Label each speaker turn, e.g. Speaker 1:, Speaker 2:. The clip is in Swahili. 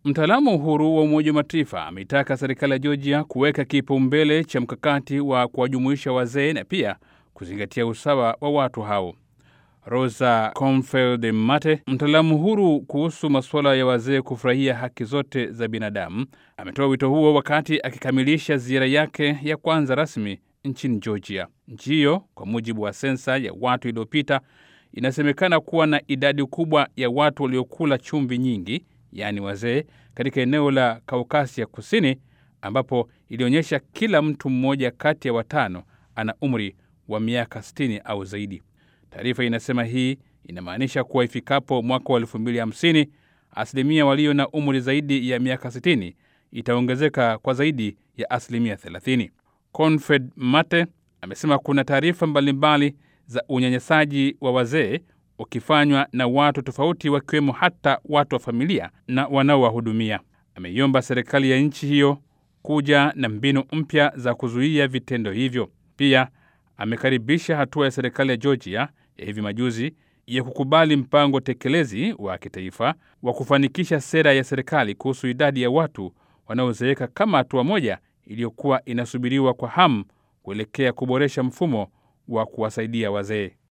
Speaker 1: Mtaalamu huru wa Umoja wa Mataifa ameitaka serikali ya Georgia kuweka kipaumbele cha mkakati wa kuwajumuisha wazee na pia kuzingatia usawa wa watu hao. Rosa Confeld Mate, mtaalamu huru kuhusu masuala ya wazee kufurahia haki zote za binadamu, ametoa wito huo wakati akikamilisha ziara yake ya kwanza rasmi nchini Georgia. Nchi hiyo kwa mujibu wa sensa ya watu iliyopita inasemekana kuwa na idadi kubwa ya watu waliokula chumvi nyingi, yaani wazee, katika eneo la Kaukasia Kusini, ambapo ilionyesha kila mtu mmoja kati ya watano ana umri wa miaka 60 au zaidi. Taarifa inasema hii inamaanisha kuwa ifikapo mwaka wa 2050 asilimia walio na umri zaidi ya miaka 60 itaongezeka kwa zaidi ya asilimia 30. Confed Mate amesema kuna taarifa mbalimbali za unyanyasaji wa wazee ukifanywa na watu tofauti, wakiwemo hata watu wa familia na wanaowahudumia. Ameiomba serikali ya nchi hiyo kuja na mbinu mpya za kuzuia vitendo hivyo. Pia amekaribisha hatua ya serikali ya Georgia ya hivi majuzi ya kukubali mpango tekelezi wa kitaifa wa kufanikisha sera ya serikali kuhusu idadi ya watu wanaozeeka kama hatua moja iliyokuwa inasubiriwa kwa hamu kuelekea kuboresha mfumo wa kuwasaidia wazee.